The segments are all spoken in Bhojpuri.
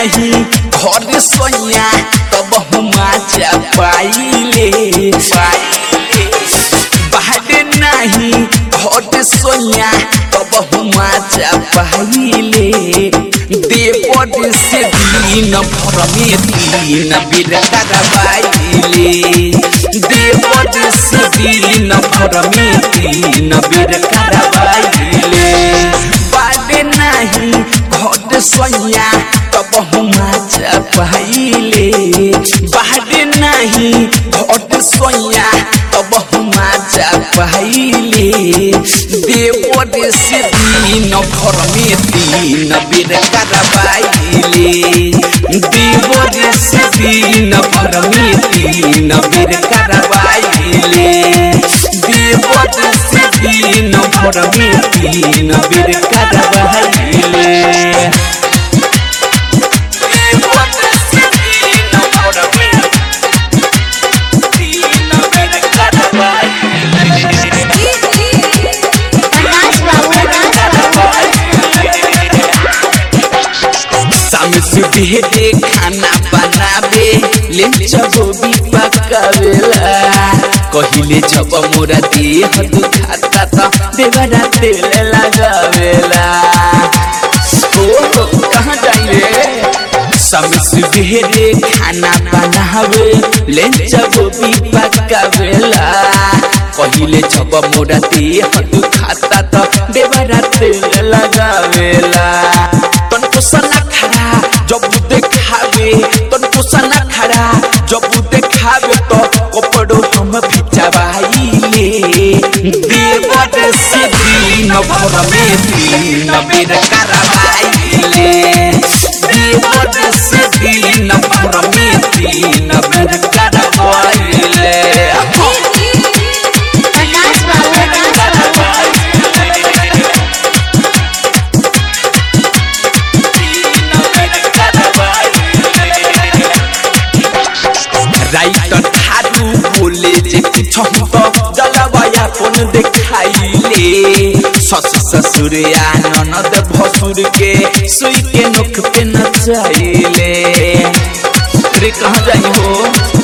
नाही घर सोया तब हुमा जा पाइले बाहर नाही घर सोया तब हुमा जा पाइले देवद से दिन भर में तीन बीर करवाइले देवद से दिन भर में तीन बीर करवाइले बाडे नाही घर सोया तब हुमा जा पाइले बाडे नाही घर सोया तब हुमा जा पाइले देवद से दिन भर में तीन बीर करवाइले देवद से दिन भर में तीन बीर करवाइले देवद से दिन भर में तीन बीर करवाइले देवद से दिन भर में तीन बीर करवाइले शाम सुबह दे खाना बनावे ले जब भी पकावेला कहिले जब मोरा देह दुखाता त देवरा तेल लगावेला ओ कहाँ जाइए शाम सुबह दे खाना बनावे ले जब भी पकावेला कहिले जब मोरा देह दुखाता त देवरा तेल लगावेला तनको सना खड़ा जब देखावे तनको सना खड़ा जब देखावे तो कपड़ो हम भिजवाइले देवद से दिन भर में तीन बेर करवाइले देवद से दिन भर में तीन बेर करवाइले राइटर थारू बोले जे कुछ तो जलवाया कोन देखाइले सस ससुर या ननद भसुर के सुई के नोख पे नचाइले रे कहाँ जाई हो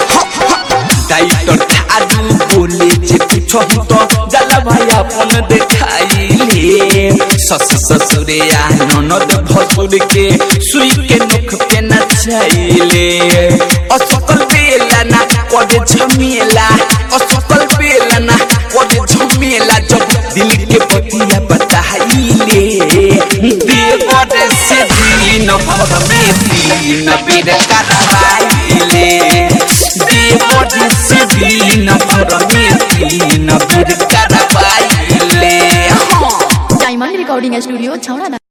राइटर थारू बोले जे कुछ तो जलवाया कोन देखाइले सस ससुर या ननद भसुर के सुई के नोख पे नचाइले असकल बेला ना कदे झमेला असकल बेला ना कदे झमेला जब दिल के बतिया बताइले देवर से दिन भर में तीन बेर करवाइले देवर से दिन भर में तीन बेर करवाइले हाँ डायमंड रिकॉर्डिंग स्टूडियो छौड़ा